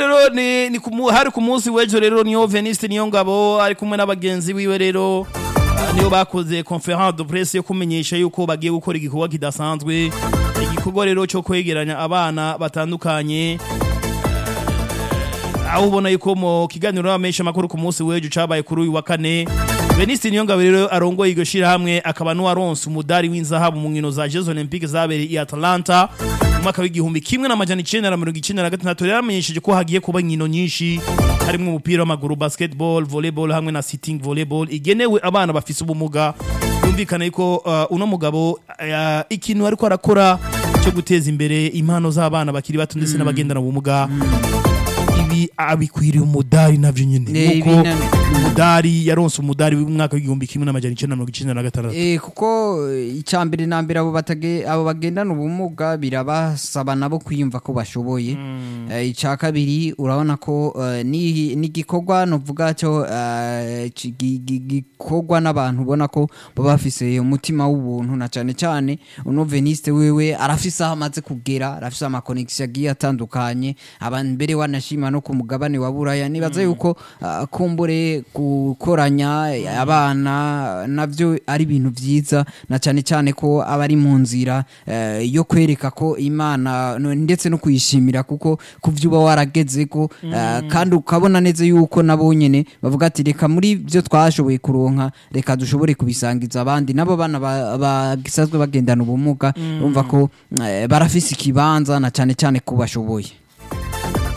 rero ni, ni kumu, hari ku munsi w'ejo rero niyo Veniste niyo ngabo ari kumwe n'abagenzi biwe rero ah, niyo bakoze conference de presse yo kumenyesha yuko bagiye gukora igikorwa kidasanzwe igikorwa rero cyo kwegeranya abana batandukanye aho ubona yuko mu kiganiro n'abamenyesha amakuru ku munsi w'ejo cabaye kuri uyu wa kane Veniste Niyongabo rero arongoye iryo shirahamwe akaba n'uwaronse umudari w'inzahabu mu nkino za Jeux Olympiques zabereye i Atlanta mu mwaka w'igihumbi kimwe n'amajana icenda na mirongo icenda na gatandatu rero amenyesheje ko hagiye kuba inkino nyinshi harimwo umupira w'amaguru basketball volleyball hamwe na sitting volleyball igenewe abana bafise ubumuga yumvikana yuko uh, uno mugabo uh, ikintu ariko arakora cyo guteza imbere impano z'abana bakiri bato ndetse n'abagendana ubumuga ibi abikwiriye umudari navyo nyene Ne, nkuko ibi na- umudari yaronse umudari w'umwaka w'igihumbi kimwe n'amajana icenda na mirongo icenda na gatandatu Eh, kuko eh, icya mbere na mbere abo batage abo bagendana ubumuga birabasaba nabo kwiyumva ko bashoboye Eh, icya kabiri urabona ko eh, ni n'igikorwa novuga cyo eh, ci- gi- gi- gikorwa n'abantu ubona ko baba bafise umutima w'ubuntu na cyane cyane uno Veniste wewe arafise aho amaze kugera arafise amakonegisiyo agiye atandukanye abantu mbere wanashima no ku mugabane wa buraya nibaza yuko ah, kumbure gukoranya abana navyo ari ibintu vyiza na cyane cyane ko aba ari mu nzira eh, yo kwereka ko imana no- ndetse no kuyishimira kuko kuvyo uba warageze ko eh, kandi ukabona neza yuko nabo nyene bavuga ati reka muri byo twashoboye kuronka reka dushobore kubisangiza abandi nabo bana ba- bagisanzwe bagendana ubumuga urumva ko eh, barafise ikibanza na cyane cyane ko bashoboye